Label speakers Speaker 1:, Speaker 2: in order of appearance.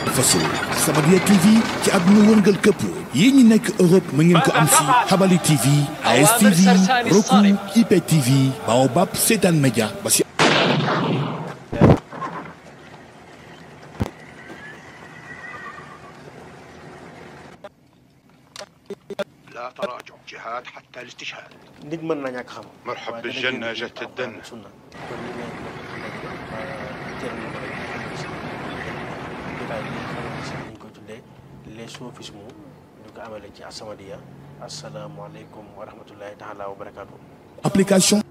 Speaker 1: faso Samadiyya TV ci àdduna wërngal këpp yéen ñi nekk Europe mu ngeen ko am si Habali TV AS TV Roku IPTV Baobab Seetaan Média ba si
Speaker 2: لا تراجع جهاد حتى الاستشهاد
Speaker 3: nit mën na ñàkk xam.
Speaker 4: مرحب
Speaker 3: waaye
Speaker 4: بالجنة
Speaker 3: dana
Speaker 4: جت
Speaker 3: gën a
Speaker 4: الدنة
Speaker 3: sunna kon li ngeen teel na ko rek jotaay bi nga xamante ne ñu ko tuddee les sophismes ñu ko amale ci As-Samadiyya asalaamaaleykum wa rahmatullahi taala wa barakaatu.
Speaker 1: application